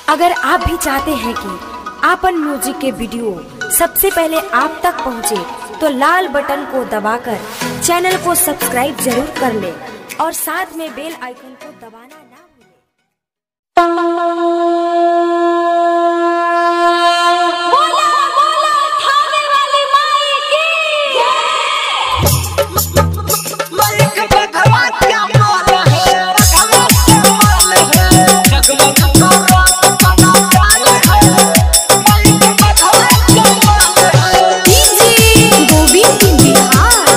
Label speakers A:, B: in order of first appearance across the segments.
A: अगर आप भी चाहते हैं कि आपन म्यूजिक के वीडियो सबसे पहले आप तक पहुंचे, तो लाल बटन को दबाकर चैनल को सब्सक्राइब जरूर कर ले और साथ में बेल आइकन को दबाना ना भूलें।
B: मालिक भगवा क्या माल है भगवा क्या माल है जगमग करो बना माल है मालिक भगवा क्या माल है
C: डीजे गोविंद बिहार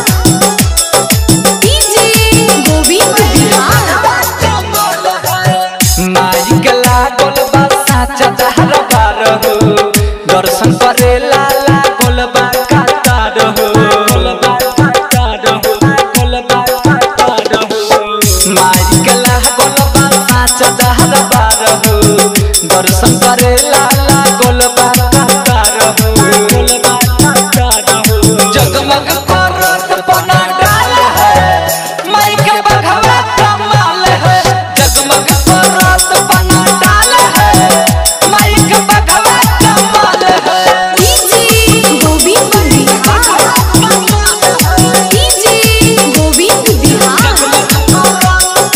C: डीजे गोविंद बिहार
B: भगवा क्या माल है
D: माइक लागल बा साचा दहर बार हो दर्शन करे लाला गोलबा कातार हो गोलबा कातार हो गोलबा कातार हो माइक लागल बा साचा दहर बार हो दर्शन करे लाला गोलबा कातार हो गोलबा कातार हो जगमग करत बना डाल है माइक बघवा कमाल है जगमग करत बना डाल है माइक बघवा कमाल है
C: डीजे गोविंद बिहार डीजे गोविंद बिहार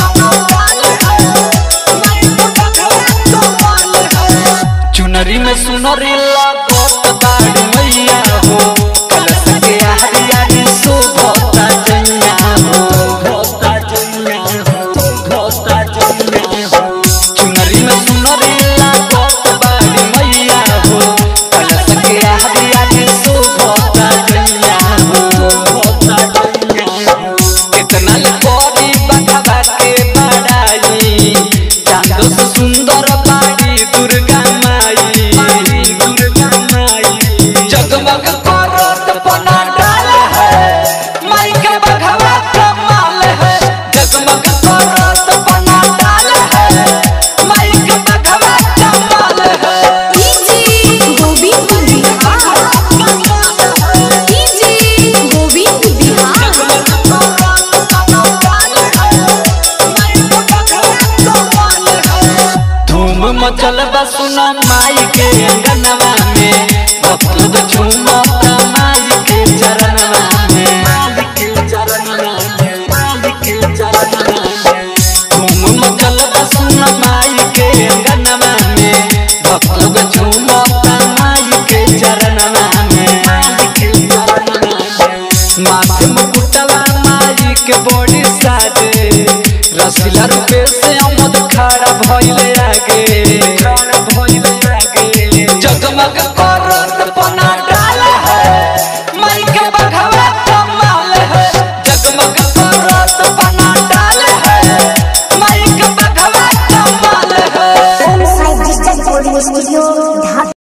D: चुनरी में सुनरी लागत बाड़ी मैया हो कलश के आरी आरी शोभता जैया हो भोता जैया हो भोता जैया हो चुनरी में सुनरी लागत बाड़ी मैया हो कलश के आरी आरी शोभता जैया हो भोता जैया हो कितना कोरी बखबा के बड़ाई चांदो से सुंदर बाड़ी दुर्गा माई दुर्गा माई जगमग करत पना डाल है माई के बघवा कमाल है जगमग करत पना डाल है माई के बघवा कमाल है
C: डीजे गोविंद बिहार डीजे गोविंद बिहार
D: धूम मचल बसुन माई के अंगनवा में भक्त लोग झूमता माई के चरणवा में माई के चरणवा में माई के चरणवा में धूम मचल बसुन माई के अंगनवा में भक्त लोग झूमता माई के चरणवा में माई के चरणवा में माथे मुकुटवा माई के बॉडी साजे रसिला रूपे से अमद खड़ा भइले